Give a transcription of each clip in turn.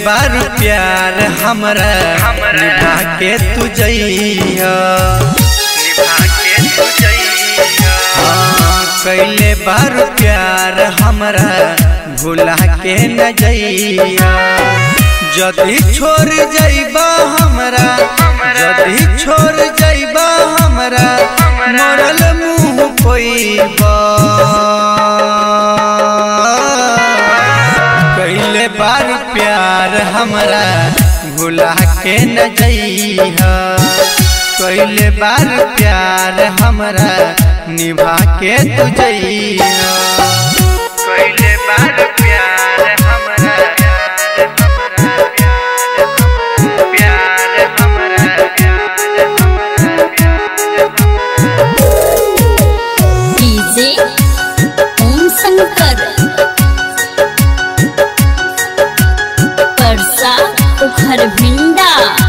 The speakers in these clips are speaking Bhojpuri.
बार प्यार हमरा निभा के तू जइया हाँ, कैले बार प्यार हमरा भुला के न जइया जदि छोड़ जइबा हमरा जदि छोड़ जइबा हमरा मरल मुँह कोइबा कैले बार प्यार हमरा भुला के न जइहा कैले बार प्यार हमरा निभा के तू जइहा कैले बार प्यार हमरा प्यार हमरा डीजे ओम शंकर परसा उखर भिंडा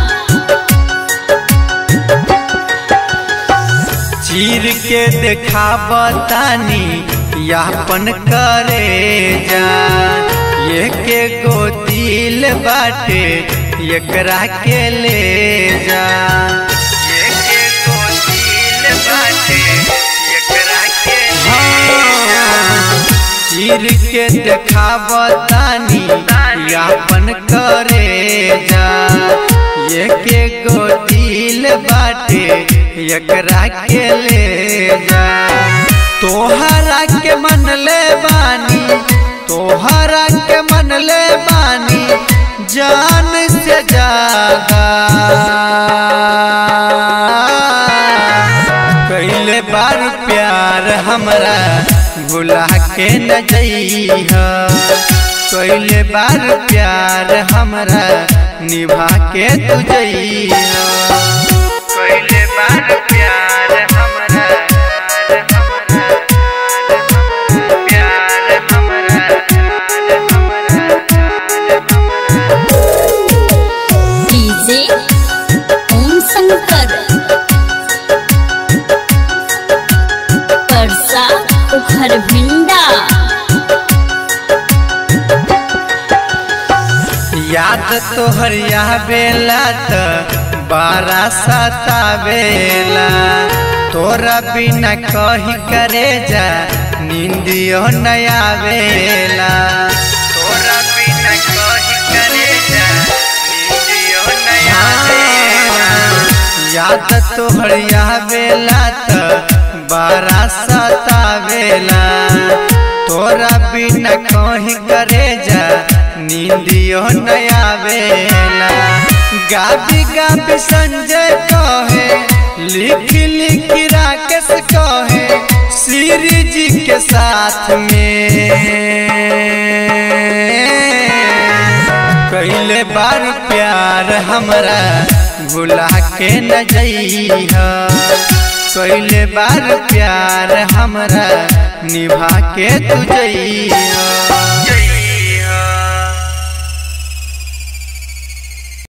चीर के देखा बतानी यापन करे जा ये के गो दिल बाटे एकरा के ले जा ये के गो दिल बाटे एकरा के हाँ, चीर के देखा बतानी यापन करे जा ये के गो दिल बाटे एकरा के ले जा तोहरा के मन ले बानी तोहरा के मन ले बानी जान से ज्यादा कैले बार प्यार हमरा भुला के न जइहा कैले बार प्यार हमरा निभा के तू जइहा कैले बार प्यार हमरा प्यार हमरा डीजे ओम शंकर परसा उखर भिंडा याद तोहर यह बेला त बारा सतावेला तोरा बिना कही करे जा नींदियो नया वेला तोरा बिना कही करे जा नींदियो नया वेला याद तोहर यह बेला त बारा सतावेला तोरा बिना कही करे जा नींदियो नया वेला गाबी गाबी संजय कहे लिख लिख राकेश कहे श्री जी के साथ में कैले बार प्यार हमरा भुला के न जइहा कैले बार प्यार हमरा निभा के तू जइहा